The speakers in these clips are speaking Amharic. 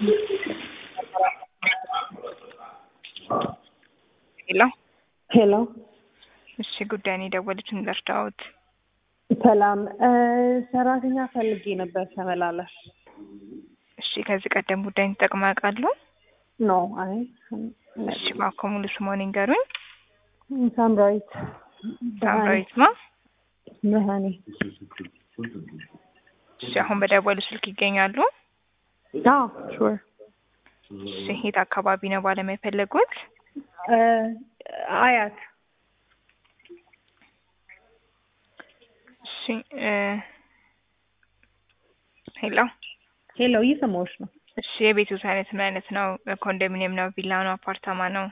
ሄሎ ሄሎ እሺ፣ ጉዳይን የደወሉትን ልርዳዎት? ሰላም ሰራተኛ ፈልጌ ነበር ተመላላሽ። እሺ፣ ከዚህ ቀደም ጉዳይን ተጠቅመው ያውቃሉ? ኖ አይ እሺ፣ እባክዎ ሙሉ ስምዎን ይንገሩኝ? ሳምራዊት ሳምራዊት ማ? ብርሃኔ። እሺ፣ አሁን በደወሉ ስልክ ይገኛሉ? አዎ ሹር እሺ፣ የት አካባቢ ነው ባለሙያ የፈለጉት? አያት እሺ እ ሄሎ ሄሎ እየሰማሁሽ ነው። እሺ የቤቱት አይነት ምን አይነት ነው? ኮንዶሚኒየም ነው? ቪላ ነው? አፓርታማ ነው?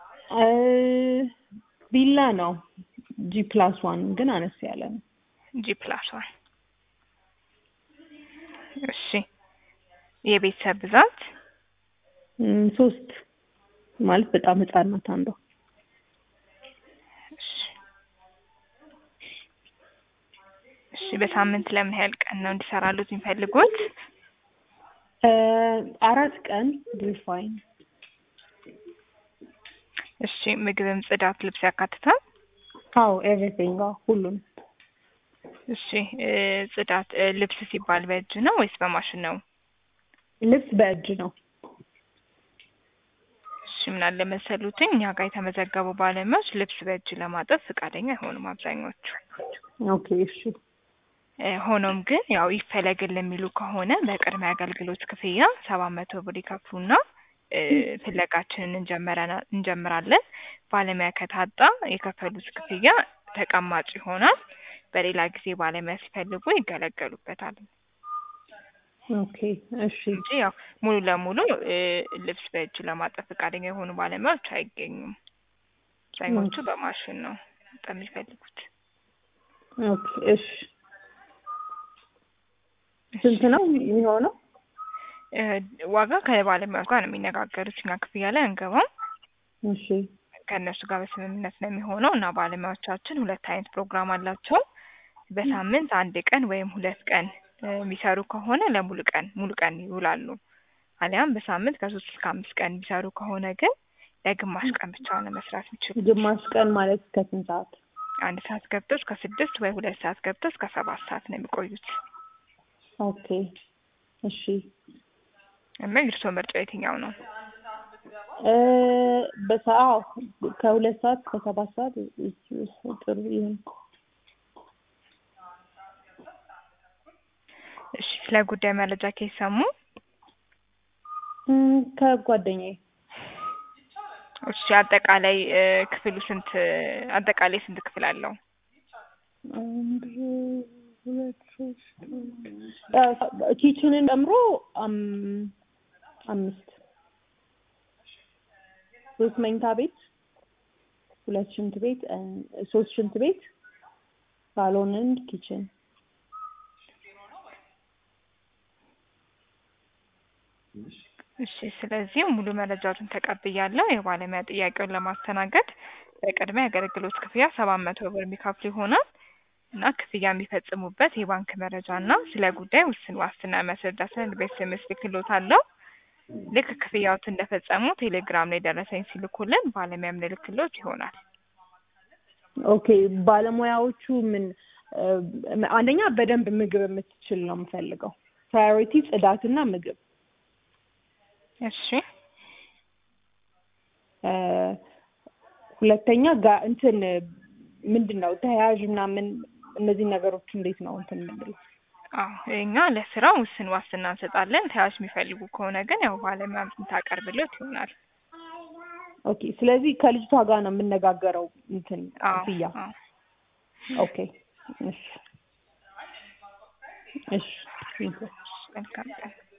ቪላ ነው። ጂ ፕላስ ዋን ግን አነስ ያለ ነው። ጂ ፕላስ ዋን እሺ የቤተሰብ ብዛት እም፣ ሶስት ማለት በጣም ህጻን ናት አንዷ። እሺ እሺ በሳምንት ለምን ያህል ቀን ነው እንዲሰራሉት የሚፈልጉት? አራት ቀን ሪፋይን እሺ ምግብም፣ ጽዳት፣ ልብስ ያካትታል? አዎ ኤቭሪቲንግ ሁሉም እሺ እ ጽዳት እ ልብስ ሲባል በእጅ ነው ወይስ በማሽን ነው? ልብስ በእጅ ነው። እሺ ምን አለ መሰሉትኝ እኛ ጋር የተመዘገቡ ባለሙያዎች ልብስ በእጅ ለማጠብ ፈቃደኛ አይሆኑም አብዛኞቹ። ኦኬ እሺ እ ሆኖም ግን ያው ይፈለግልን የሚሉ ከሆነ በቅድመ አገልግሎት ክፍያ ሰባት መቶ ብር ይከፍሉና እ ፍለጋችንን እንጀምረና- እንጀምራለን። ባለሙያ ከታጣ የከፈሉት ክፍያ ተቀማጭ ይሆናል። በሌላ ጊዜ ባለሙያ ሲፈልጉ ይገለገሉበታል ኦኬ እሺ እንጂ ያው ሙሉ ለሙሉ እ ልብስ በእጅ ለማጠብ ፈቃደኛ የሆኑ ባለሙያዎች አይገኙም። አብዛኞቹ በማሽን ነው በጣም የሚፈልጉት። ኦኬ እሺ ስንት ነው የሚሆነው? እ ዋጋ ከባለሙያዎች ጋር ነው የሚነጋገሩት። እኛ ክፍያ ላይ አንገባም። እሺ ከእነሱ ጋር በስምምነት ነው የሚሆነው እና ባለሙያዎቻችን ሁለት አይነት ፕሮግራም አላቸው። በሳምንት አንድ ቀን ወይም ሁለት ቀን እ የሚሰሩ ከሆነ ለሙሉ ቀን ሙሉ ቀን ይውላሉ። አሊያም በሳምንት ከሶስት እስከ አምስት ቀን የሚሰሩ ከሆነ ግን ለግማሽ ቀን ብቻ ነው መስራት የሚችሉት። ግማሽ ቀን ማለት እስከ ስንት ሰዓት? አንድ ሰዓት ገብተው እስከ ስድስት ወይ ሁለት ሰዓት ገብተው እስከ ሰባት ሰዓት ነው የሚቆዩት ኦኬ እሺ እና የእርስዎ ምርጫ የትኛው ነው? እ በሰዓት ከሁለት ሰዓት እስከ ሰባት ሰዓት ጥሩ ይሁን። እሺ ስለ ጉዳይ መረጃ ከሰሙ እም፣ ከጓደኛዬ እሺ አጠቃላይ እ ክፍሉ ስንት አጠቃላይ ስንት ክፍል አለው? አንድ ሁለት ሶስት እ ኪችንን ጨምሮ አም አምስት ሶስት መኝታ ቤት ሁለት ሽንት ቤት እ ሶስት ሽንት ቤት ሳሎን ኤንድ ኪችን እሺ ስለዚህ ሙሉ መረጃዎችን ተቀብያለሁ። የባለሙያ ጥያቄውን ለማስተናገድ በቅድሚያ የአገልግሎት ክፍያ ሰባት መቶ ብር የሚከፍሉ ይሆናል እና ክፍያ የሚፈጽሙበት የባንክ መረጃ እና ስለ ጉዳይ ውስን ዋስትና የሚያስረዳ ሰነድ በኤስኤምኤስ ልክልዎታለሁ። ልክ ክፍያዎት እንደፈጸሙ ቴሌግራም ላይ ደረሰኝ ሲልኩልን ባለሙያ የምንልክልዎት ይሆናል። ኦኬ ባለሙያዎቹ ምን እ አንደኛ በደንብ ምግብ የምትችል ነው የምፈልገው። ፕራዮሪቲ ጽዳትና ምግብ እሺ እ ሁለተኛ ጋ እንትን ምንድን ነው ተያያዥ ምናምን እነዚህ ነገሮች እንዴት ነው እንትን የምንለው? አዎ እኛ ለስራው ውስን ዋስትና እንሰጣለን። ተያዥ የሚፈልጉ ከሆነ ግን ያው ባለሙያ የምታቀርብልዎት ይሆናል። ኦኬ ስለዚህ ከልጅቷ ጋር ነው የምነጋገረው እንትን አዎ ክፍያ። አዎ ኦኬ እሺ እሺ መልካም ቀን